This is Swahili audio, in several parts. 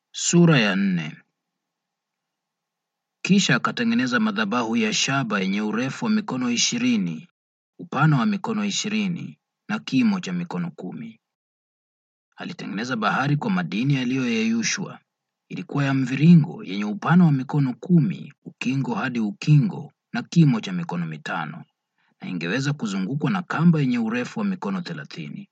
Sura ya nne. Kisha akatengeneza madhabahu ya shaba yenye urefu wa mikono ishirini, upana wa mikono ishirini na kimo cha mikono kumi. Alitengeneza bahari kwa madini yaliyoyeyushwa. Ilikuwa ya mviringo yenye upana wa mikono kumi ukingo hadi ukingo na kimo cha mikono mitano, na ingeweza kuzungukwa na kamba yenye urefu wa mikono thelathini.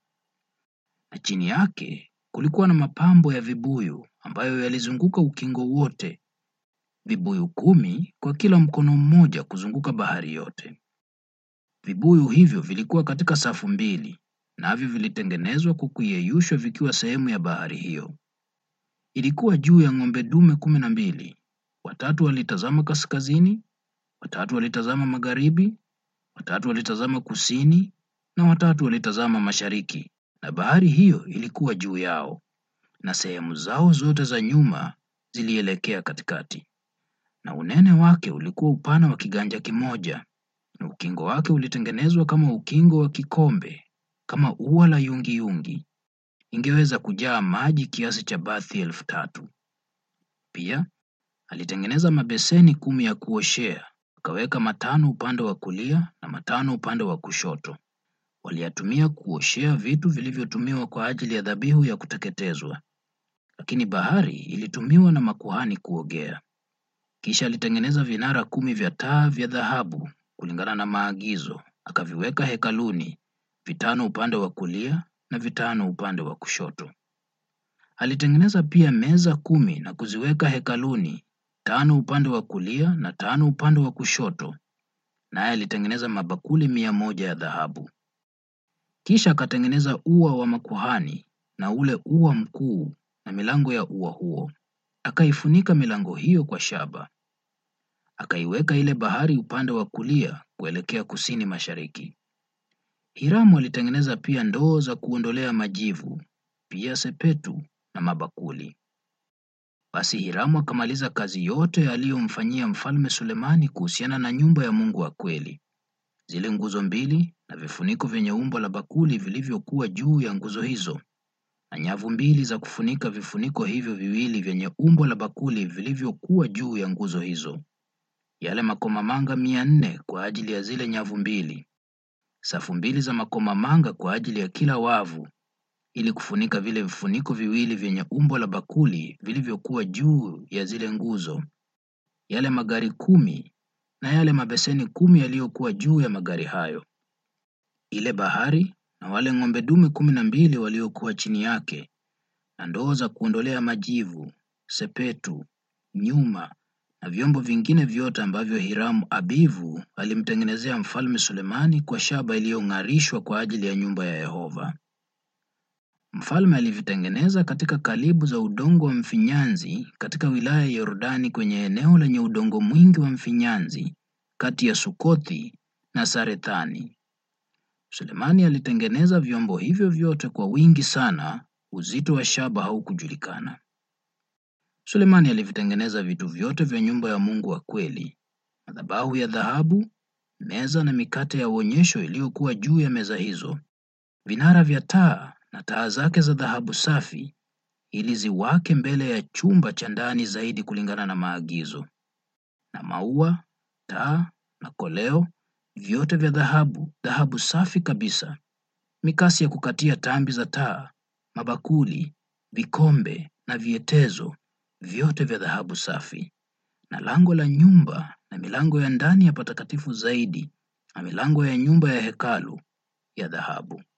Na chini yake kulikuwa na mapambo ya vibuyu ambayo yalizunguka ukingo wote, vibuyu kumi kwa kila mkono mmoja kuzunguka bahari yote. Vibuyu hivyo vilikuwa katika safu mbili, navyo vilitengenezwa kwa kuyeyushwa vikiwa sehemu ya bahari hiyo. Ilikuwa juu ya ng'ombe dume kumi na mbili, watatu walitazama kaskazini, watatu walitazama magharibi, watatu walitazama kusini na watatu walitazama mashariki, na bahari hiyo ilikuwa juu yao, na sehemu zao zote za nyuma zilielekea katikati. Na unene wake ulikuwa upana wa kiganja kimoja, na ukingo wake ulitengenezwa kama ukingo wa kikombe, kama ua la yungiyungi. Ingeweza kujaa maji kiasi cha bathi elfu tatu. Pia alitengeneza mabeseni kumi ya kuoshea, akaweka matano upande wa kulia na matano upande wa kushoto. Waliyatumia kuoshea vitu vilivyotumiwa kwa ajili ya dhabihu ya kuteketezwa, lakini bahari ilitumiwa na makuhani kuogea. Kisha alitengeneza vinara kumi vya taa vya dhahabu kulingana na maagizo, akaviweka hekaluni, vitano upande wa kulia na vitano upande wa kushoto. Alitengeneza pia meza kumi na kuziweka hekaluni, tano upande wa kulia na tano upande wa kushoto, naye alitengeneza mabakuli mia moja ya dhahabu. Kisha akatengeneza ua wa makuhani na ule ua mkuu na milango ya ua huo, akaifunika milango hiyo kwa shaba. Akaiweka ile bahari upande wa kulia kuelekea kusini mashariki. Hiramu alitengeneza pia ndoo za kuondolea majivu, pia sepetu na mabakuli. Basi Hiramu akamaliza kazi yote aliyomfanyia Mfalme Sulemani kuhusiana na nyumba ya Mungu wa kweli. Zile nguzo mbili na vifuniko vyenye umbo la bakuli vilivyokuwa juu ya nguzo hizo, na nyavu mbili za kufunika vifuniko hivyo viwili vyenye umbo la bakuli vilivyokuwa juu ya nguzo hizo, yale makomamanga mia nne kwa ajili ya zile nyavu mbili, safu mbili za makomamanga kwa ajili ya kila wavu, ili kufunika vile vifuniko viwili vyenye umbo la bakuli vilivyokuwa juu ya zile nguzo, yale magari kumi na yale mabeseni kumi yaliyokuwa juu ya magari hayo, ile bahari na wale ng'ombe dume kumi na mbili waliokuwa chini yake, na ndoo za kuondolea majivu, sepetu, nyuma na vyombo vingine vyote ambavyo Hiramu Abivu alimtengenezea Mfalme Sulemani kwa shaba iliyong'arishwa kwa ajili ya nyumba ya Yehova. Mfalme alivitengeneza katika kalibu za udongo wa mfinyanzi katika wilaya ya Yordani kwenye eneo lenye udongo mwingi wa mfinyanzi kati ya Sukothi na Sarethani. Sulemani alitengeneza vyombo hivyo vyote kwa wingi sana, uzito wa shaba haukujulikana. Sulemani alivitengeneza vitu vyote vya nyumba ya Mungu wa kweli, madhabahu ya dhahabu, meza na mikate ya uonyesho iliyokuwa juu ya meza hizo, vinara vya taa na taa zake za dhahabu safi, ili ziwake mbele ya chumba cha ndani zaidi kulingana na maagizo, na maua, taa na koleo, vyote vya dhahabu, dhahabu safi kabisa, mikasi ya kukatia tambi za taa, mabakuli, vikombe na vietezo, vyote vya dhahabu safi, na lango la nyumba na milango ya ndani ya patakatifu zaidi, na milango ya nyumba ya hekalu ya dhahabu.